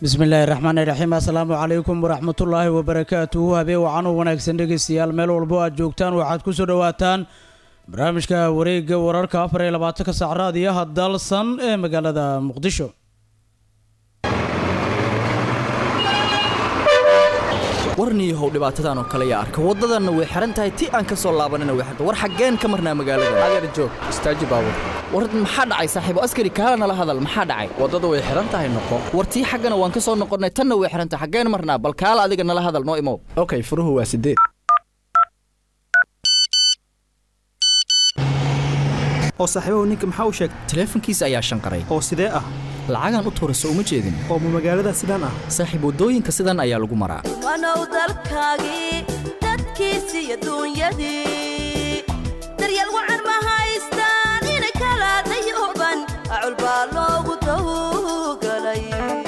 bismillaahi raxmaani raxiim assalaamu calaykum waraxmatullaahi wabarakaatuhu habeen wacan u wanaagsan dhegeystayaal meel walbo aad joogtaan waxaad ku soo dhowaataan barnaamijka wareegga wararka afar iyo labaatanka sac raadiyaha dalsan ee magaalada muqdisho warniyahow dhibaatadan oo kale yaa arka waddadanna way xihan tahay ti aan ka soo laabanina way xirta war xaggeen ka marnaa magaalada adeer joog istaaji baabur war maxaa dhacay saaxiibo askari kaala nala hadal maxaa dhacay waddada way xihan tahay noqo war tii xaggana waan ka soo noqonnay tanna way xihan tahay xaggeen marnaa bal kaala adiga nala hadal noo imow okay furuhu waa sideed oo saaxiibahu ninka maxaa u sheegtay taleefankiisa ayaa shanqaray oo sidee ah lacagaan u tuurayso uma jeedin oo ma magaalada sidaan ah saaxiib waddooyinka sidan ayaa lagu maraa wanow dalkaagii dadkiisii adduunyadii daryeel wacan ma haystaan ina kala dayuban acul baa loogu tawgalay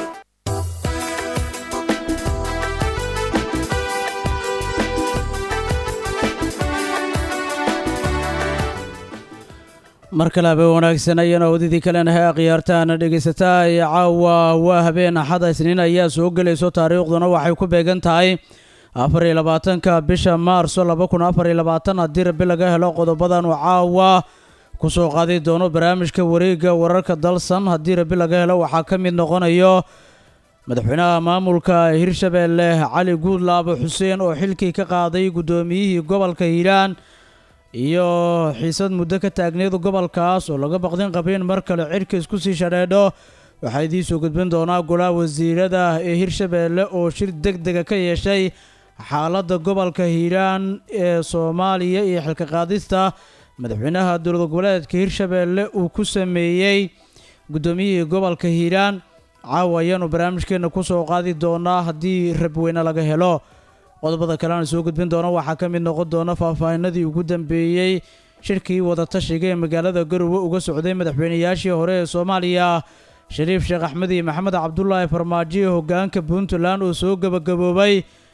mar kale habeen wanaagsan ayana wadidii kalenahay akhyaartaana dhegaysataa ee caawa waa habeen axada isniin ayaa soo gelayso taariikhduna waxay ku beegan tahay afar iyo labaatanka bisha maarso laba kun afar iyo labaatan haddii rabi laga helo qodobadan uu caawa kusoo qaadi doono barnaamijka wareegga wararka dalsan haddii rabi laga helo waxaa ka mid noqonayo madaxweynaha maamulka hirshabeelle cali guudlaabo xuseen oo xilkii ka qaaday guddoomiyihii gobolka hiiraan iyo xiisad muddo ka taagneed gobolkaas oo laga baqdin qabin mar kale cirka isku sii shadheedho waxaa idiin soo gudbin doonaa golaha wasiirada ee hirshabeelle oo shir deg dega ka yeeshay xaaladda gobolka hiiraan ee soomaaliya iyo xilka qaadista madaxweynaha dowlad goboleedka hirshabeelle uu ku sameeyey guddoomiyihii gobolka hiiraan caawa ayaanu barnaamijkeena kusoo qaadi doonaa haddii rabweyne laga helo qodobada kale aan soo gudbin doono waxaa ka mid noqon doona faahfaahinadii ugu dambeeyey shirkii wadatashiga ee magaalada garowe uga socday madaxweynayaashii hore ee soomaaliya shariif sheekh axmed iyo maxamed cabdulaahi farmaajo hogaanka puntland oo soo gebagaboobay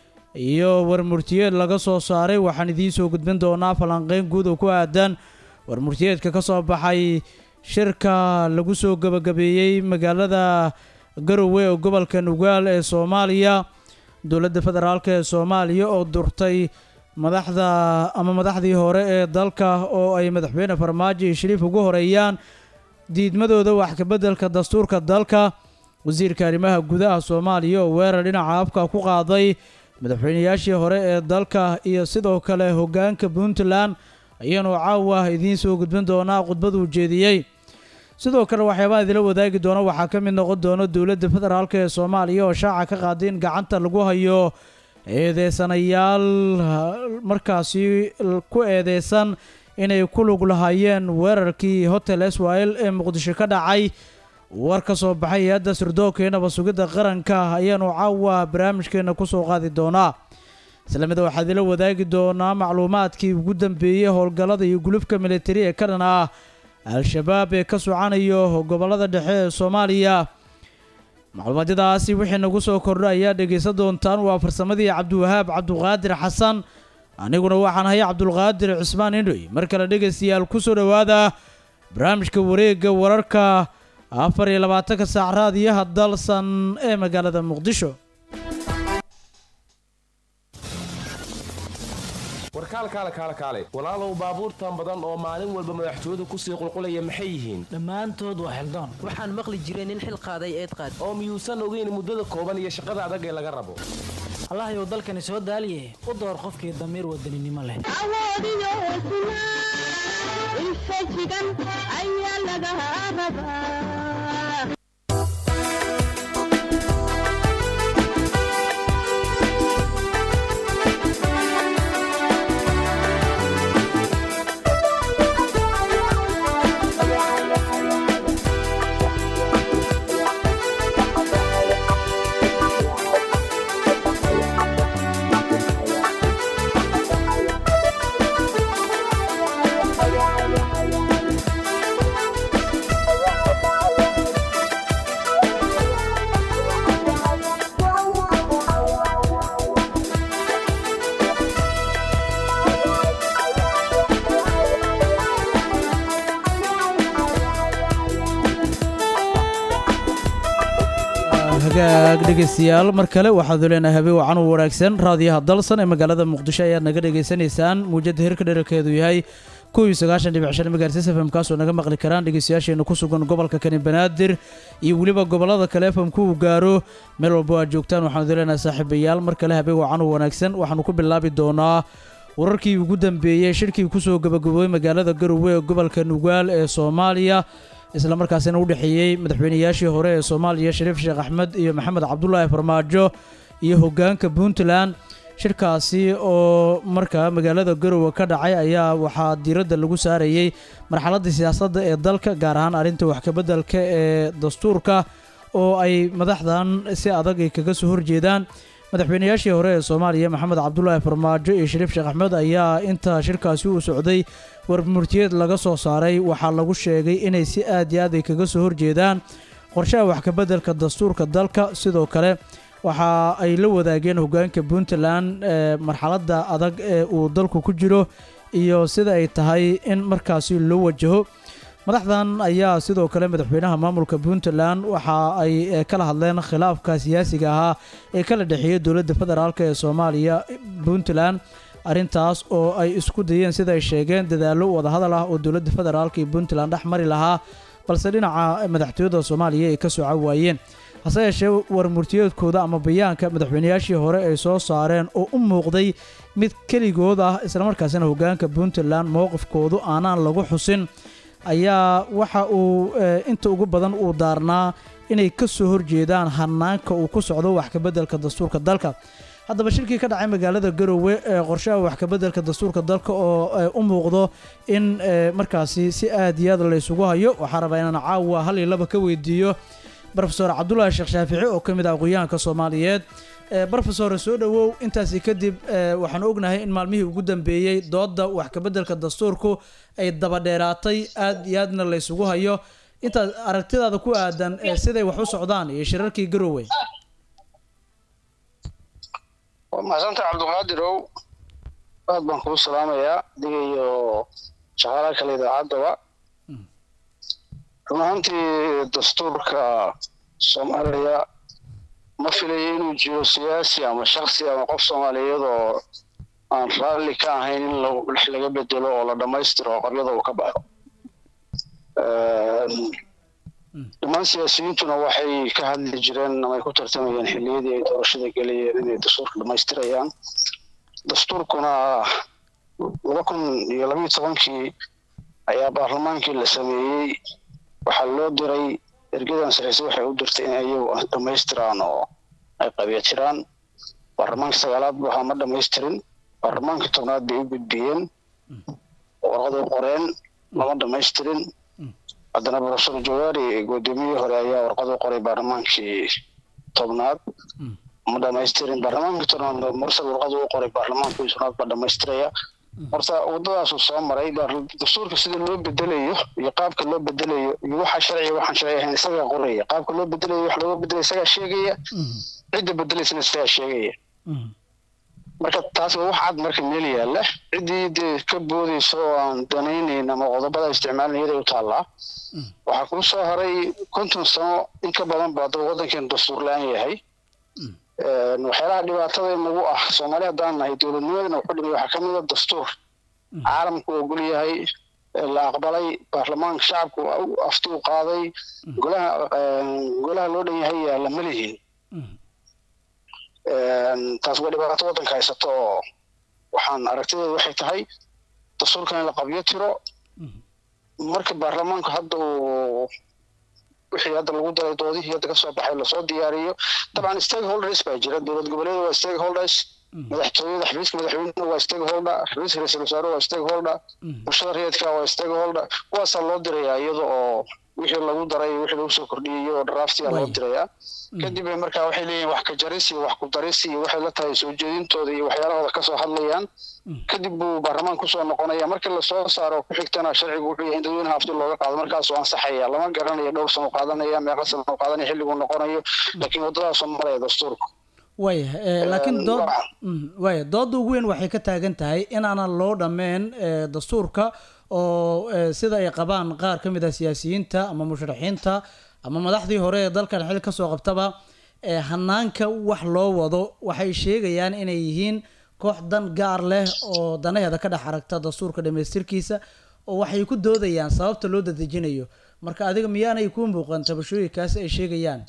iyo warmurtiyeed laga soo saaray waxaan idiin soo gudbin doonaa falanqeyn guud oo ku aadan warmurtiyeedka ka soo baxay shirka lagu soo gebagabeeyey magaalada garowe ee gobolka nugaal ee soomaaliya dowladda federaalk ee soomaaliya oo durtay madaxda ama madaxdii hore ee dalka oo ay madaxweyne farmaajo iyo shariif ugu horeeyaan diidmadooda wax kabeddelka dastuurka dalka wasiirka arrimaha gudaha soomaaliya oo weerar dhinaca afka ku qaaday madaxweynayaashii hore ee dalka iyo sidoo kale hogaanka puntland ayaanu caawa idiin soo gudbin doonaa khudbaduu jeediyey sidoo kale waxyaabaha idila wadaagi doona waxaa ka mid noqon doona dowladda federaalk ee soomaaliya oo shaaca ka qaaday in gacanta lagu hayo eedeysanayaal markaasi ku eedeysan inay ku lug lahaayeen weerarkii hotel swil ee muqdisho ka dhacay war ka soo baxay hay-adda sirdoonka ee nabad-sugidda qaranka ayaanu caawa barnaamijkeena kusoo qaadi doonaa islamida waxaa idila wadaagi doonaa macluumaadkii ugu dambeeyey howlgallada iyo gulufka militari ee ka dhan ah al-shabaab ee ka socanayo gobollada dhexe ee soomaaliya macluumaadyadaasi wixii nagu soo kordha ayaa dhegaysan doontaan waa farsamadii cabdiwahaab cabduqaadir xasan aniguna waxaan ahay cabdulqaadir cismaan indhoy mar kale dhegaystayaal ku soo dhowaada barnaamijka wareegga wararka afar iyo labaatanka saac raadiyaha dalsan ee magaalada muqdisho warkaal kaale kaale kaale walaalow baabuurtan badan oo maalin walba madaxtooyadu kusii qulqulaya maxay yihiin dhammaantood waa xildaan waxaan maqli jiray nin xil qaaday eed qaad oo miyuusan ogeyn muddada kooban iyo shaqada adag ee laga rabo allahayow dalkani soo daaliye u door qofkii damiir wadaninimo leh awoodiyo hesnaa infajigan ayaa laga rabaa hagaag dhegeystayaal mar kale waxaadu leenahay habeen wacan u wanaagsan raadiyaha dalsan ee magaalada muqdisho ayaad naga dhegaysanaysaan muujada hirka dherarkeedu yahay kow iyo sagaashan dhibic shan megahertz fm kaasoo naga maqli karaan dhegeystayaasheena ku sugan gobolka kani banaadir iyo weliba gobolada kale fmku uu gaaro meel walbo aad joogtaan waxaanu leenahay saaxiibayaal mar kale habeen wacan u wanaagsan waxaanu ku bilaabi doonaa wararkii ugu dambeeyey shirkii kusoo gabagaboobay magaalada garowe ee gobolka nugaal ee soomaaliya isla markaasina u dhexeeyey madaxweynayaashii hore ee soomaaliya shariif sheekh axmed iyo maxamed cabdulaahi farmaajo iyo hogaanka puntland shirkaasi oo markaa magaalada garowe ka dhacay ayaa waxaa diiradda lagu saarayey marxaladda siyaasadda ee dalka gaar ahaan arrinta wax kabeddelka ee dastuurka oo ay madaxdan si adag ay kaga soo horjeedaan madaxweynayaashii hore ee soomaaliya maxamed cabdulaahi farmaajo iyo shariif sheekh axmed ayaa inta shirkaasi uu socday warmurtiyeed laga soo saaray waxaa lagu sheegay inay si aad iyo aad ay kaga soo horjeedaan qorshaha wax kabeddelka dastuurka dalka sidoo kale waxa ay la wadaageen hogaanka puntland ee marxaladda adag ee uu dalku ku jiro iyo sida ay tahay in markaasi loo wajaho madaxdan ayaa sidoo kale madaxweynaha maamulka puntland waxa ay kala hadleen khilaafka siyaasiga ahaa ee kala dhexeeyay dowladda federaalk ee soomaaliya puntland arrintaas oo ay isku dayeen sida ay sheegeen dadaallo wadahadal ah oo dowladda federaalk iyo puntland dhex mari lahaa balse dhinaca madaxtooyada soomaaliya ay ka soco waayeen hase yeeshee warmurtiyeedkooda ama bayaanka madaxweynayaashii hore ay soo saareen oo u muuqday mid keligood ah islamarkaasina hogaanka puntland mowqifkoodu aanaan lagu xusin ayaa waxa uu inta ugu badan uu daarnaa inay ka soo horjeedaan hanaanka uu ku socdo wax kabeddelka dastuurka dalka haddaba shirkii ka dhacay magaalada garowe ee qorshaha wax kabeddelka dastuurka dalka oo u muuqdo in markaasi si aad iyo aad laysugu hayo waxaa rabaa inaan caawa hal iyo laba ka weydiiyo rofesor cabdulaahi sheekh shaafici oo ka mid ah aqoyahanka soomaaliyeed rofesor soo dhowow intaasi kadib waxaan ognahay in maalmihii ugu dambeeyey dooda wax kabeddelka dastuurku ay dabadheeraatay aad iyo aadna laysugu hayo intaas aragtidaada ku aadan siday wax u socdaan iyo shirarkii garowe waa mahadsantaha cabdiqaadirow aad baan kuu salaamayaa adiga iyo shaqaalaha kale idaacaddaba run ahaantii dastuurka soomaaliya ma filayo inuu jiro siyaasi ama shaksi ama qof soomaaliyeed oo aan raalli ka ahayn in wax laga bedelo oo la dhammaystiro oo qabyada uu ka baxo dhammaan siyaasiyiintuna waxay ka hadli jireen ama ay ku tartamayeen xilliyadii ay doorashada gelayeen inay dastuurka dhammaystirayaan dastuurkuna laba kun iyo labayo tobankii ayaa baarlamaankii la sameeyey waxaa loo diray ergadan sareyse waxay u dirtay in ayagu dhammaystiraan oo ay qabyatiraan baarlamaanka sagaalaad bu ahaa ma dhammaystirin baarlamaanka tobnaad bay u gudbiyeen warqaday qoreen lama dhammaystirin haddana profesor jawaari gudoomiyihii hore ayaa warqadu qoray baarlamaankii tobnaad ma dhamaystirin baarlamaanka tobnaad mursal warqadu u qoray baarlamaankii tobnaad baa dhamaystiraya horta waddadaasuu soo maray dastuurka sida loo bedelayo iyo qaabka loo bedelayo iyo waxa sharciga waxaan sharci ahayn isagaa qoraya qaabka loo bedelayo wax looga bedelaya isagaa sheegaya cidda bedelaysana isagaa sheegaya marka taas waa wax cad marka meel yaalla ciddii dee ka boodaysa oo aan danaynayn ama qodobada isticmaalin iyaday u taallaa waxaa kuu soo haray konton sano in ka badan baa daba waddankeenu dastuur la-aan yahay waxyaalaha dhibaatada inagu ah soomaali haddaan nahay dowladnimadana wuxu dhimay waxaa ka mid a dastuur caalamku ogol yahay la aqbalay baarlamaanka shacabku afti u qaaday golaha golaha loo dhan yahay yaa lama lihin taas waa dhibaato waddanka haysato oo waxaan aragtideedu waxay tahay dastuurkan in la qabyo tiro marka baarlamaanku hadda uu wixii hadda lagu daray doodihii hadda kasoo baxay lasoo diyaariyo dabcan stakeholders baa jira dowlad goboleeda waa stakeholders madaxtooyada xafiiska madaxweynuhu waa stakeholder xafiiska ra-iisul wasaare waa stakeholder bulshada rayidka waa stakeholder kuwaasaa loo dirayaa iyada oo wixii lagu daray wixii lagu soo kordhiyey oo draftiga loo dirayaa kadib bay markaa waxay leeyihin wax ka jaris iyo wax ku daris iyo waxay la tahay soo jeedintooda iyo waxyaalahooda kasoo hadlayaan kadib buu baarlamaan kusoo noqonaya markii lasoo saaro ku xigtana sharcigu wuxuu yahay in dadweynaha afti looga qaado markaasuu ansaxaya lama garanayo dhowr sano qaadanaya meeqa sano qaadanaya xilliguu noqonayo laakiin waddadaasoo maraya dastuurku waaya laakiin dood waaya doodda ugu weyn waxay ka taagan tahay inaanan loo dhammeen dastuurka oo sida ay qabaan qaar ka mid ah siyaasiyiinta ama musharaxiinta ama madaxdii hore ee dalkan xil kasoo qabtaba ee hanaanka wax loo wado waxay sheegayaan inay yihiin koox dan gaar leh oo danaheeda ka dhex aragta dastuurka dhamaystirkiisa oo waxay ku doodayaan sababta loo dadejinayo marka adiga miyaanay kuu muuqan tabashooyinkaas ay sheegayaan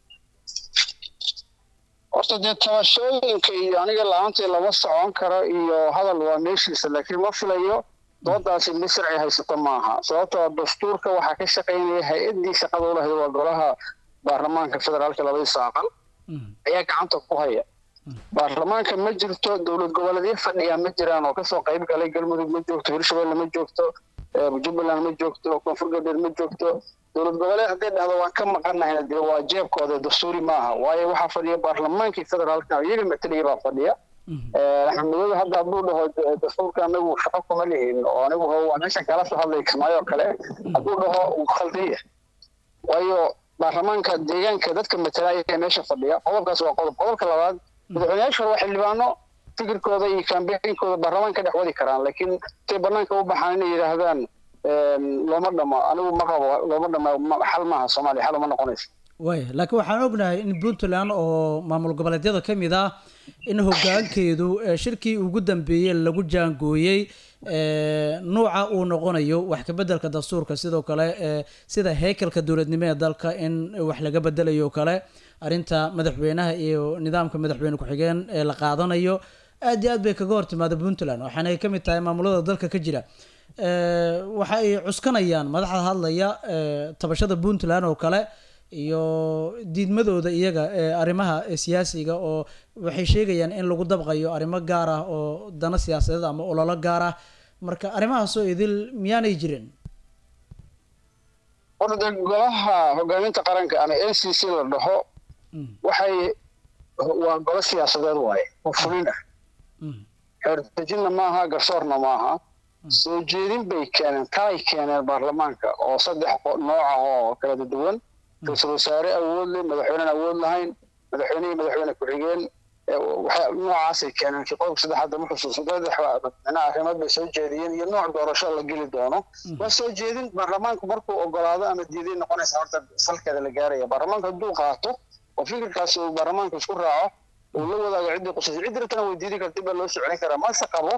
horta dee tabashooyinka iyo aniga la-aantii lama socon karo iyo hadal waa meeshiisa laakiin ma filayo doodaasi mid sharci haysato maaha sababtoo dastuurka waxaa ka shaqaynaya hay-addii shaqada u lahayd waa golaha baarlamaanka federaalka labadiisa aqal ayaa gacanta ku haya baarlamaanka ma jirto dowlad goboleedyo fadhiya ma jiraan oo kasoo qayb galay galmudug ma joogto hirshabelle ma joogto jubbaland ma joogto koonfur galbeed ma joogto dowlad goboleed hadday dhahdo waan ka maqanahayna dee waa jeebkooda dastuuri maaha waayo waxaa fadhiya baarlamaankii federaalka iyaga matalaya baa fadhiya axmedmadoobe hadda hadduu dhaho dastuurka anagu shaqo kuma lihin oo anigu waa meeshan kala soo hadlay kismaayo kale hadduu dhaho wuu khaldaya waayo baarlamaanka deegaanka dadka matalaya ee meesha fadhiya qodobkaas waa qodob qodobka labaad madaxweynayaasha hore waa xildhibaano fikirkooda iyo kambeynkooda baarlamaanka dhex wadi karaan laakiin intay banaanka u baxaan inay yidhaahdaan looma dhamo anigu ma qabo looma dhamo xal maaha soomaaliya xal uma noqonayso waaya laakiin waxaan ognahay in puntland oo maamul goboleedyada ka mid ah in hoggaankeedu ee shirkii ugu dambeeyey lagu jaangooyey nuuca uu noqonayo wax ka beddelka dastuurka sidoo kale ee sida heykalka dowladnimo ee dalka in wax laga bedelayo oo kale arrinta madaxweynaha iyo nidaamka madaxweyne ku-xigeen ee la qaadanayo aad iyo aad bay kaga hortimaada puntland waxaana ay ka mid tahay maamulada dalka ka jira waxa ay cuskanayaan madaxda hadlaya tabashada puntland oo kale iyo diidmadooda iyaga ee arrimaha siyaasiga oo waxay sheegayaan in lagu dabqayo arrimo gaar ah oo dano siyaasadeed ama ololo gaar ah marka arrimahaasoo idil miyaanay jirin horta dee golaha hogaaminta qaranka ama n c c la dhaho waxay waa golo siyaasadeed waaye oo fulin ah xeerdejinna maaha garsoorna maaha soo jeedin bay keeneen talay keeneen baarlamaanka oo saddex nooca oo kala duwan ra-iisul wasaare awood leh madaxweynean awood lahayn madaxweyne iyo madaxweyne ku-xigeen noocaasay keeneen kii qodobka saddexaad ma xusuusan saddex micnaha arrimood bay soo jeediyeen iyo nooc doorasho la geli doono waa soo jeedin baarlamaanku markuu ogolaado ama diiday noqonaysa horta salkeeda la gaaraya baarlamaanka hadduu qaato oo fikirkaas uu baarlamaanku isku raaco uu la wadaago ciddii qusaysa ciddi rabtana way diidi karta dib baa loo socon karaa mase qabo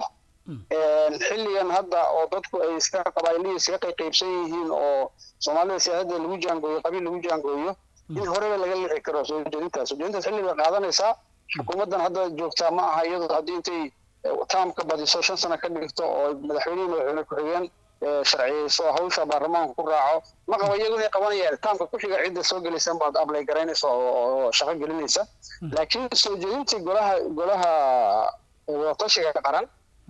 xilligan hadda oo dadku ay iska qabaaylihi iskaga qayqaybsan yihiin oo soomaalida siyaasadda lagu jaangooyo qabiil lagu jaangooyo in horeba laga lixi karo soo jeedintaas soo jeedintaas xilli bay qaadanaysaa xukuumaddan hadda joogtaa ma aha iyadoo haddii intay taam ka badiso shan sano ka dhigto oo madaxweynihii madaxweyne ku-xigeen sharciyeyso hawsha baarlamaanka ku raaco ma qabo iyagu inay qabanayaan taamka ku xiga cidda soo gelaysan baad ablay garaynaysa oo shaqo gelinaysa laakiin soo jeedintii golaha golaha wadatashiga qaran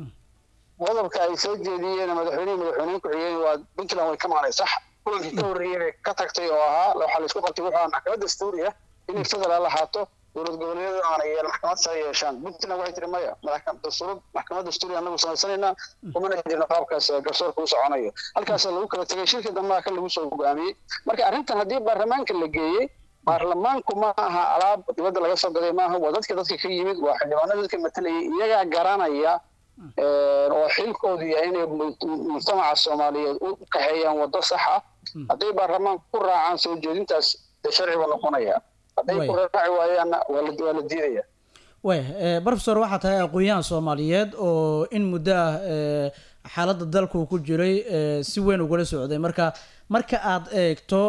qodobka ay soo jeediyeen madaxweynihii madaxweyne ku-xigeen waa puntland way ka maqnay sax kulankii ka horreeyey bay ka tagtay oo ahaa waxaa la isku qabtay wuxuu ahaa maxkamad dastuuri ah inay federaal ahaato dowlad goboleedyadu aanay yeel maxkamad sare yeeshaan puntland waxay tiri maya dastuurad maxkamad dastuuri anagu samaysanaynaa kumana jirno qaabkaas garsoorka u soconayo halkaas lagu kala tegay shirka dambe kan lagu soo go'aamiyey marka arrintan haddii baarlamaanka la geeyey baarlamaanku ma aha alaab dibadda laga soo gaday maaha waa dadka dadka ka yimid waa xildhibaanada dadka matalayay iyagaa garanaya oo xilkoodu yahay inay mujtamaca soomaaliyeed u kaxeeyaan waddo sax ah hadday baarlamaanku ku raacaan soo jeedintaas dee sharci buu noqonayaa hadday ku raaci waayaanna waa la diidaya waya professor waxaa tahay aqoon-yahan soomaaliyeed oo in muddo ah xaaladda dalku ku jiray si weyn ugula socday marka marka aad eegto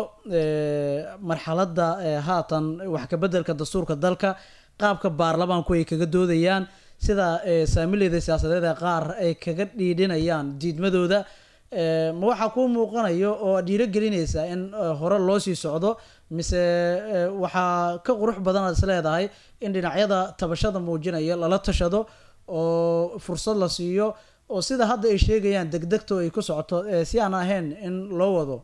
marxaladda haatan wax ka beddelka dastuurka dalka qaabka baarlamaanku ay kaga doodayaan sida saamileyda siyaasadeed ee qaar ay kaga dhiidhinayaan diidmadooda ma waxaa kuu muuqanayo oo dhiiro gelinaysa in hore loo sii socdo mise waxaa ka qurux badan aad is leedahay in dhinacyada tabashada muujinaya lala tashado oo fursad la siiyo oo sida hadda ay sheegayaan degdegto ay ku socoto si aan ahayn in loo wado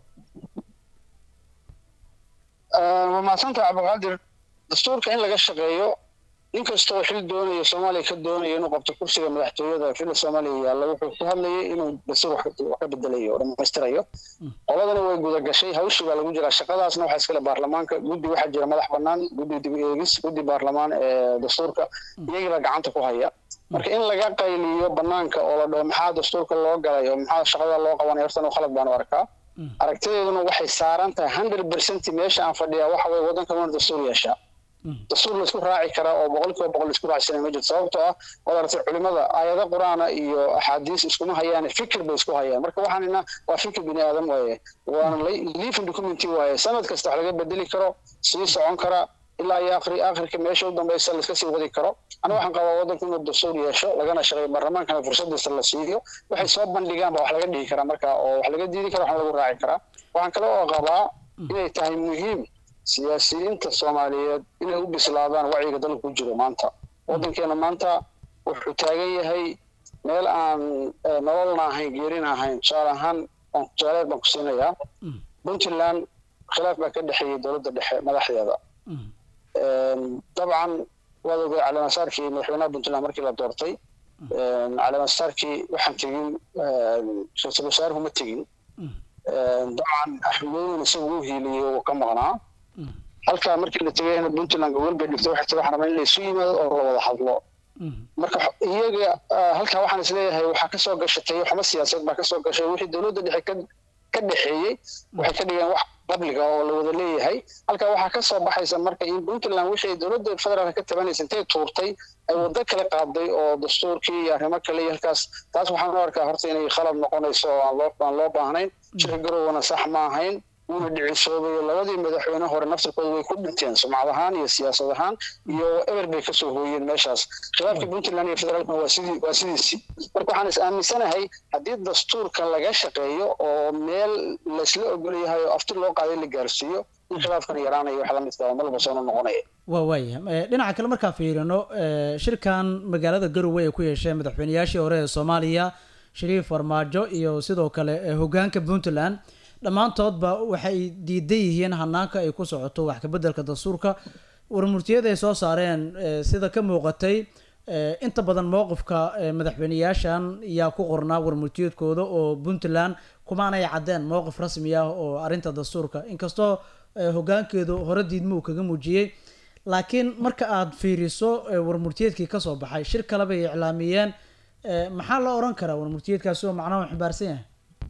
waa mahadsanta cabdiqaadir dastuurka in laga shaqeeyo inkastoo xil doonayo soomaaliya ka doonayo inuu qabto kursiga madaxtooyada xilli soomaaliya yaalla wuxuu ku hadlayay inuu dastuur wax ka bedelayo oo dhammaystirayo qoladana way guda gashay hawshii baa lagu jiraa shaqadaasna waxaa iskale baarlamaanka guddi waxaa jira madax bannaan guddi dib eegis guddi baarlamaan ee dastuurka iyagii baa gacanta ku haya marka in laga qayliyo banaanka oo la dhaho maxaa dastuurka loo galay oo maxaa shaqada loo qabanay hortan u khalad baan u arkaa aragtideeduna waxay saaran tahay hundred percent meesha aan fadhiyaa waxa weye waddanka wana dastuur yeeshaa dastuur laisku raaci karaa oo boqolkiiba boqol laisku raacsanay ma jirto sababtoo ah waad aragtay culimada aayado qur-aana iyo axaadiis iskuma hayaan fikir bay isku hayaan marka waxaanina waa fikir bini aadam waaye waana living document waaye sanad kasta wax laga bedeli karo sii socon kara ilaa iyo akhri akhirka meesha u dambaysa laiska sii wadi karo aniga waxaan qabaa waddanku inuu dastuur yeesho lagana shaqeeyo baarlamaankana fursadiisa la siiyo waxay soo bandhigaan ba wax laga dhigi karaa marka oo wax laga diidi kara waxna lagu raaci karaa waxaan kale oo qabaa inay tahay muhiim siyaasiyiinta soomaaliyeed inay u bislaadaan wacyiga dalka ku jiro maanta waddankeena maanta wuxuu taagan yahay meel aan nololna ahayn geerina ahayn tusaale ahaan tusaaleed baan ku siinayaa puntland khilaaf baa ka dhexeeyey dowladda dhexe madaxdeeda dabcan waad ogay caleemasaarkii madaxweynaha puntland markii la doortay caleemasaarkii waxaan tegin ra-iisul wasaaruhu ma tegin dabcan axmedooyin isagu u hiiliyey oo ka maqnaa halkaa markii la tegayna puntland gogol bay dhigtay waxay tiri waxaan rabaa in la isu yimaado oo la wada hadlo marka iyaga halkaa waxaan isleeyahay waxaa kasoo gashatay xuma siyaasadeed baa kasoo gashay wixii dowladda dhexe ka ka dhexeeyey waxay ka dhigeen wax qabliga oo la wada leeyahay halkaa waxaa kasoo baxaysa marka in puntland wixii dowladda federaalka ka tabanaysa intay tuurtay ay waddo kale qaaday oo dastuurkii iyo arrimo kale iyo halkaas taas waxaan u arkaa horta inay khalad noqonayso oo aan loo aan loo baahnayn shir garowna sax ma ahayn wuuna dhicisoobayo labadii madaxweyne hore naftirkooda way ku dhinteen sumcad ahaan iyo siyaasad ahaan iyo eber bay kasoo hooyeen meeshaas khilaafkii puntland iyo federaalkuna waa sidii waa sidiisii marka waxaan is aaminsanahay haddii dastuurka laga shaqeeyo oo meel laysla ogol yahay oo afti loo qaaday la gaarsiiyo in khilaafkan yaraanayo wax la midka malba soona noqonaya waa waaya dhinaca kale markaan fiirino shirkan magaalada garowe ay ku yeesheen madaxweyneyaashii hore ee soomaaliya shariif farmaajo iyo sidoo kale hogaanka puntland dhammaantoodba waxay diidan yihiin hanaanka ay ku socoto wax kabeddelka dastuurka warmurtiyada ay soo saareen sida ka muuqatay inta badan mowqifka madaxweyneyaashan yaa ku qornaa warmurtiyeedkooda oo puntland kumaanay caddeen mowqif rasmi ah oo arrinta dastuurka inkastoo hogaankeedu hore diidma uu kaga muujiyey laakiin marka aad fiiriso warmurtiyeedkii kasoo baxay shir kale bay iclaamiyeen maxaa la oran karaa warmurtiyeedkaasi oo macnaha u xambaarsan yahay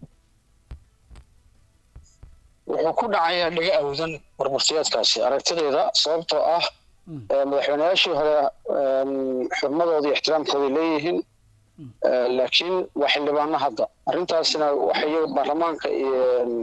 wuxuu ku dhacayaa dhiga awdan warmurtiyeedkaasi aragtidayda sababtoo ah madaxweyneyaashii hore xurmadooda iyo ixtiraamkooday leeyihiin laakiin waa xildhibaano hadda arrintaasina waxay baarlamaanka iyo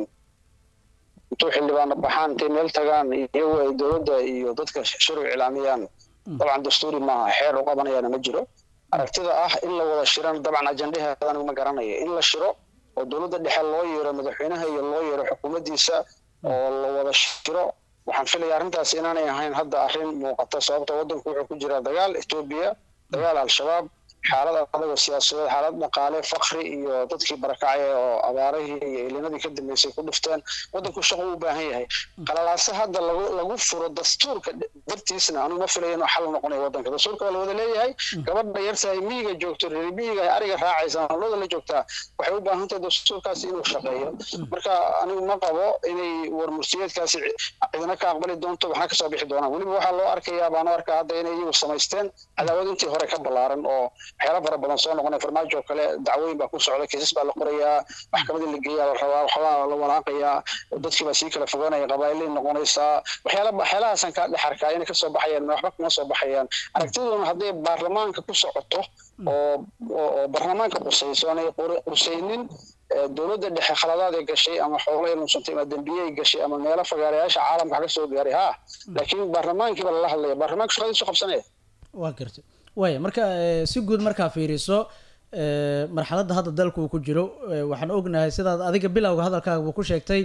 intuu xildhibaano baxaan intay meel tagaan iyagu ay dowladda iyo dadka shir u iclaamiyaan dabcan dastuuri maaha xeer u qabanayaana ma jiro aragtida ah in la wada shiran dabcan ajandaheeda anigu ma garanaya in la shiro oo dowladda dhexe loo yeero madaxweynaha iyo loo yeero xukuumaddiisa oo la wada shiro waxaan filaya arrintaas inaanay ahayn hadda arrin muuqata sababta waddanku wuxuu ku jiraa dagaal etoobiya dagaal al-shabaab xaalad adagoo siyaasadeed xaalad dhaqaale fakri iyo dadkii barakacay oo abaarihii iyo ilinadii ka dambeysay ku dhifteen waddanku shaqo u baahan yahay qalalaase hadda lagu lagu furo dastuurka dartiisna anigu ma filayo inuu xal noqonayo waddanka dastuurka waa la wada leeyahay gabadha yarta ay miyiga joogto reer miyiga ay ariga raacaysa hawlada la joogtaa waxay u baahan tahay dastuurkaasi inuu shaqeeyo marka anigu ma qabo inay warmurtiyeedkaasi cidina ka aqbali doonto waxna kasoo bixi doonaan weliba waxaa loo arkayaa baan u arkaa hadda inay iyagu samaysteen cadaawad intii hore ka ballaaran oo waxyaala fara badan soo noqonaya farmaajo kale dacwooyin baa ku socda kiisas baa la qorayaa maxkamadii la geeyaa la rabaa waxbaa la walaaqayaa dadkii baa sii kala fogaanaya qabaa'ilay noqonaysaa waxyaala waxyaalahaasaan ka dhex arkaa inay kasoo baxayaan waxba kuma soo baxayaan aragtiduna hadday baarlamaanka ku socoto oo oo baarlamaanka qusayso aanay qusaynin dowladda dhexe khaladaad ay gashay ama xoolo ay lunsantay ama dembiye ay gashay ama meelo fagaarayaasha caalamka ka soo gaaray ha laakiin baarlamaankiiba lala hadlaya baarlamaanka shaqadiisu qabsanaya waa gartay waaya marka si guud markaa fiiriso marxaladda hadda dalka uu ku jiro waxaan ognahay sidaad adiga bilowga hadalkaaga ku sheegtay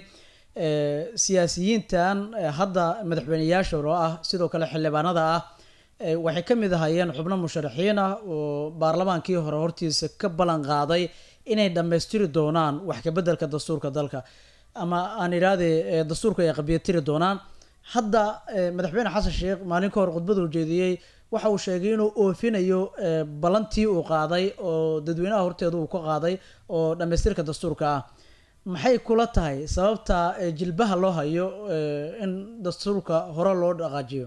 siyaasiyiintan hadda madaxweyneyaasha oo ah sidoo kale xildhibaanada ah waxay ka mid ahaayeen xubno musharaxiin ah oo baarlamaankii hore hortiisa ka ballan qaaday inay dhammaystiri doonaan wax kabeddelka dastuurka dalka ama aan idhaahde dastuurka ay qabyatiri doonaan hadda madaxweyne xasan sheekh maalin ka hor khudbada ujeediyey waxa uu sheegay inuu oofinayo ballantii uu qaaday oo dadweynaha horteeda uu ka qaaday oo dhammaystirka dastuurka ah maxay kula tahay sababta jilbaha loo hayo in dastuurka hore loo dhaqaajiyo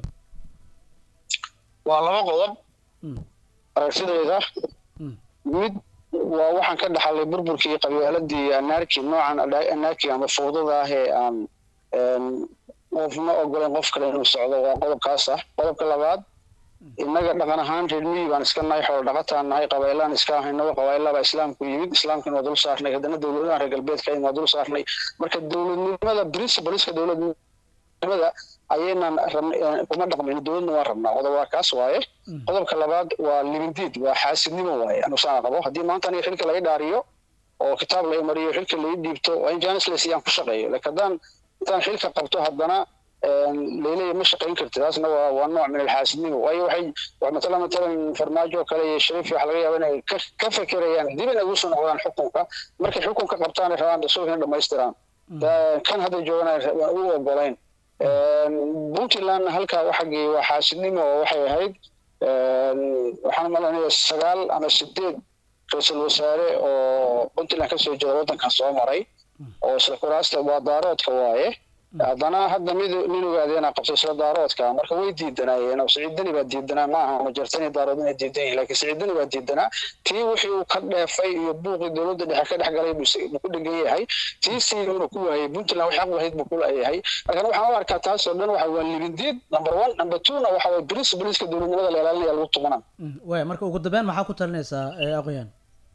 waa laba qodob aragtidayda mid waa waxaan ka dhaxalay burburkii iyo qabyaaladii anaarki noocan anaarki ama fowdada ah ee aan qofma ogoleen qof kale inuu socdo waa qodobkaas ah qodobka labaad innaga dhaqan ahaan reer miyi baan iska nahay xoolo dhaqataan nahay qabaylaan iska ahaynaba qabaylabaa islaamku yimid islaamkina waa dul saarnay haddana dowladaha reer galbeedka waa dul saarnay marka dowladnimada principleska dowladnimada ayaynan kuma dhaqmayno dowladna waan rabnaa qodob waa kaas waaye qodobka labaad waa libindiid waa xaasidnimo waaye anusaan qabo haddii maanta aniga xilka laga dhaariyo oo kitaab la mariyo xilka lai dhiibto waa in janisles iyaan ku shaqeeyo laakiin haddaan intaan xilka qabto haddana leylaya ma shaqayn karti taasna waa waa nooc min alxaasidnimo waayo waxay matala matalan farmaajo oo kale iyo shariif waxa laga yaaba inay ka fekerayaan dib inay ugu soo noqdaan xukunka markay xukunka qabtaan ay rabaan dastuurka in dhamaystiraan kan hadda joogana waan u ogolayn puntland halkaa waxagii waa xaasidnimo oo waxay ahayd waxaan malanaya sagaal ama sideed ra-iisul wasaare oo puntland kasoo jeeda waddankan soo maray oo isla kuraasta waa daaroodka waaye haddana hadda mid nin ogaadeena qabtay isla daaroodka marka way diidanaayeen oo siciidani baa diidanaa ma aha majartani daarood inay diidan yihin lakin siciidani baa diidanaa tii wixii uu ka dheefay iyo buuqii dowladda dhexe ka dhex galay buu ku dhegan yahay tii siina ku waayay puntland waxay aq lahayd buu ku leeyahay markan waxaan u arkaa taas oo dhan waxa waa libindiid number one number twona waxa waye principleska dowladnimada la ilaalinaya lagu tumanaa waaya marka ugu dambeyn maxaa ku talinaysaa aqoyaan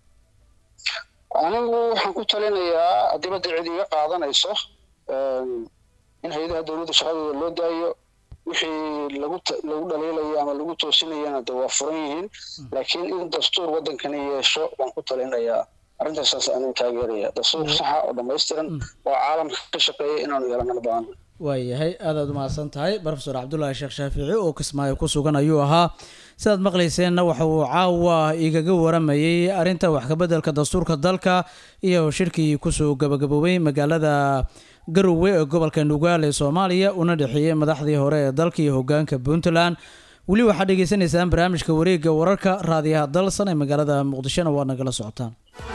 anigu waxaan ku talinayaa haddii badda cid iga qaadanayso in hay-adaha dowladda shaqadooda loo daayo wixii lagu lagu dhaliilayo ama lagu toosinayana de waa furan yihiin laakiin in dastuur waddankani yeesho waan ku talinayaa arrintaas anuu taageeraya dastuur saxa oo dhammaystiran oo caalamka ka shaqeeya inaanu yeelana baahan waayahay aadaad umahadsan tahay profesor cabdullaahi sheekh shaafici oo kismaayo ku sugan ayuu ahaa sidaad maqlayseenna waxa uu caawa igaga waramayey arrinta wax kabeddelka dastuurka dalka iyo shirkii kusoo gabagaboobay magaalada garowe ee gobolka nugaal ee soomaaliya una dhexeeyey madaxdii hore ee dalka iyo hogaanka puntland weli waxaad dhegeysaneysaan barnaamijka wareegga wararka raadiyaha dalsan ee magaalada muqdishona waad nagala socotaan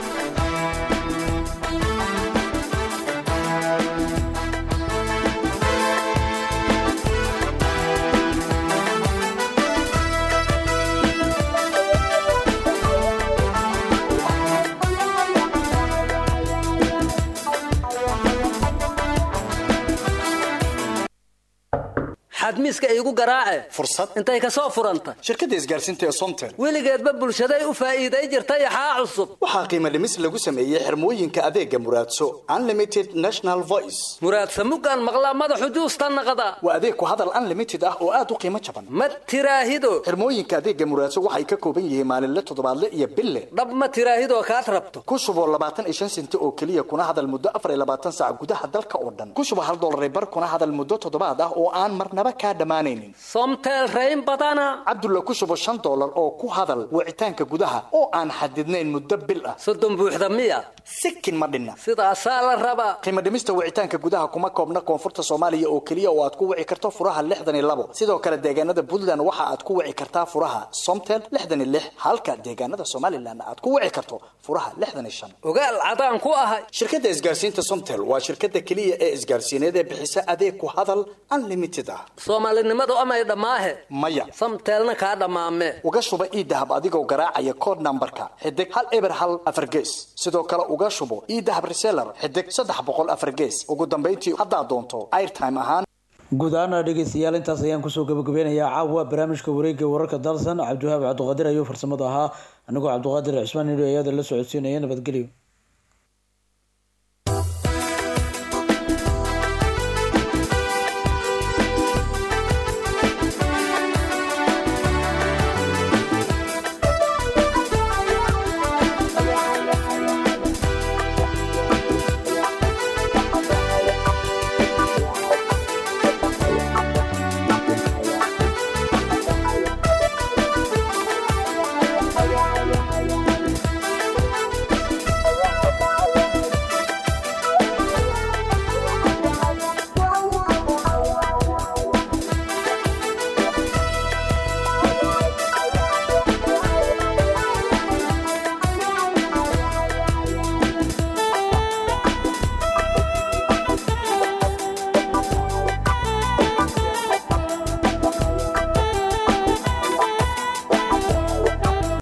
xadmiiska iigu garaace fursad intay ka soo furanta shirkadda isgaarsiinta ee somtel weligeedba bulshaday u faa'iiday jirta yaxaa cusub waxaa qiimo dhimis lagu sameeyey xirmooyinka adeega muraadso unlimited national voice muraadsa muggaan maqlaa madaxu juusta naqda waa adeeg ku hadal unlimited ah oo aad u qiimo jaban ma tiraahido xirmooyinka adeega muraadso waxay ka kooban yihiin maalinle toddobaadle iyo bille dhab ma tiraahidoo kaad rabto ku shuboo labaatan iyo shan senti oo keliya kuna hadal muddo afar iyo labaatan saac gudaha dalka oo dhan ku shubo hal dollar bar kuna hadal muddo toddobaad ah oo aan marnaba kaa dhammaanaynin somtel rayn badana cabdulla ku shubo shan dollar oo ku hadal wicitaanka gudaha oo aan xadidnayn muddo bil ah soddon buuxda miya sikin ma dhinna sidaasaa la rabaa qiimo dhimista wicitaanka gudaha kuma koobna koonfurta soomaaliya oo keliya oo aad ku wici karto furaha lixdan iyo labo sidoo kale deegaanada puntland waxa aad ku wici kartaa furaha somtel lixdan iyo lix halka deegaanada somalilan aad ku wici karto furaha lixdan iyo shan ogaal cadaan ku ahay shirkadda isgaarsiinta somtel waa shirkadda keliya ee isgaarsiineed ee bixisa adeeg ku hadal unlimited ah soomaalinimadu amay dhammaahe maya samteelna kaa dhammaame uga shuba iidahab adigoo garaacaya kood nambarka xidig hal eber hal afar gees sidoo kale uga shubo iidahab reseller xidig saddex boqol afar gees ugu dambayntii haddaad doonto airtime ahaan guud ahaana dhegeystayaal intaas ayaan kusoo gabagabeynayaa caawa barnaamijka wareegga wararka dalsan cabdiwahaab cabdiqaadir ayuu farsamada ahaa anigoo cabdiqaadir cismaan nidho ayada la socodsiinaya nabadgelyo